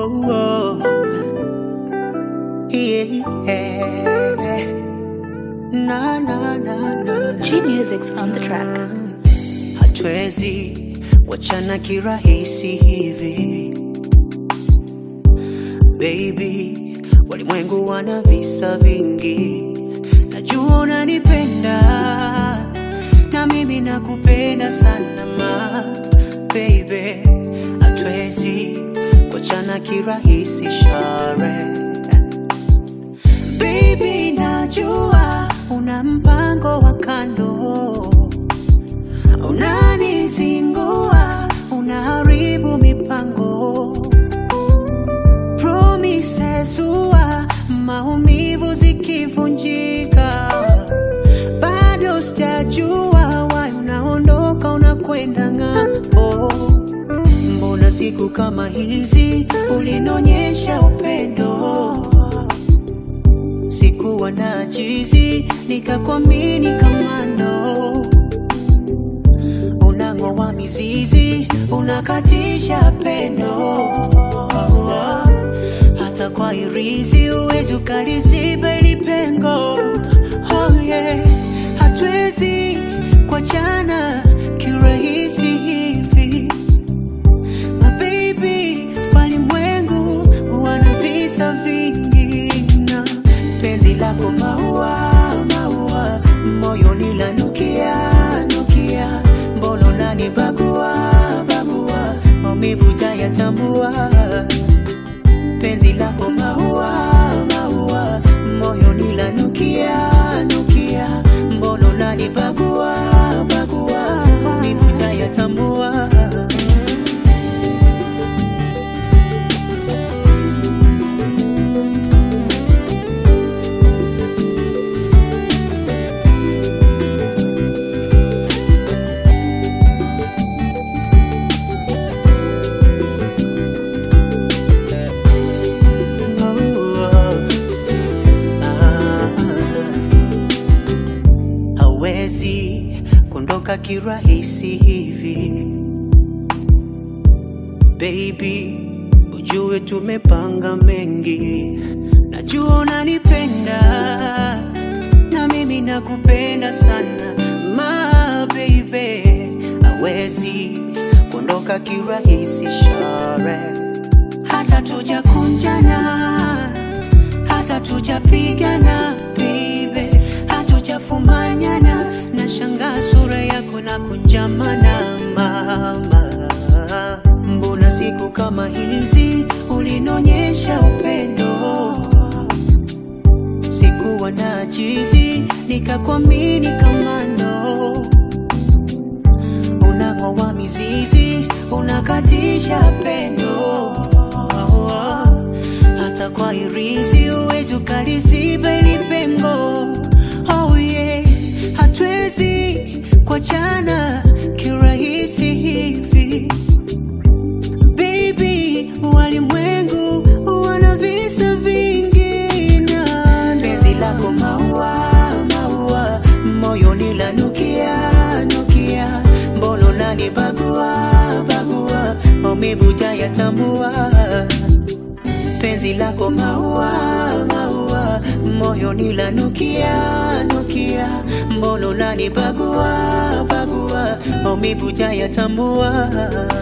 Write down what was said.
oh, oh. Yeah. Na, na, na, na. G Music's on the track. Hatuwezi wachana kirahisi hivi baby, walimwengu wana visa vingi, najua unanipenda na mimi nakupenda sana ma baby, hatuwezi wachana kirahisi share baby, najua una mpango wa kando unanizingua, unaharibu mipango promises huwa maumivu zikivunjika, bado sijajua wanaondoka, unakwenda ng'ambo. Mbona siku kama hizi ulinionyesha upendo, sikuwa na jizi, nikakwamini kamando unang'oa mizizi, unakatisha pendo hata kwa irizi uwezi ukaliziba ili pengo. Oh yeah, hatuwezi kuachana kirahisi hivi My baby, walimwengu wana visa vingi na penzi lako maua maua, moyoni lanukia nukia, mbona unanibagua bagua, maumivu jayatambua penzi lako maua maua, moyoni lanukia nukia, mbona unanibagua bagua, maumivu jayatambua hawezi kuondoka kirahisi hivi baby, ujue tumepanga mengi, najua unanipenda na mimi nakupenda sana ma baby, hawezi kuondoka kirahisi share, hata tujakunjana hata tujapigana baby, hatujafumanyana na shanga sura yako na kunjamana mama, mbona siku kama hizi ulinionyesha upendo, sikuwa na jizi, nikakwamini kamando, unang'oa mizizi, unakatisha pendo hata kwa irizi uwezi ukaliziba ili pengo. Oh yeah, hatuwezi kuachana kirahisi hivi baby, walimwengu wana visa vingi na penzi lako maua maua, moyoni lanukia nukia, mbona unanibagua bagua, maumivu jayatambua penzi lako maua maua, moyoni lanukia nukia, mbona unanibagua bagua, maumivu jayatambua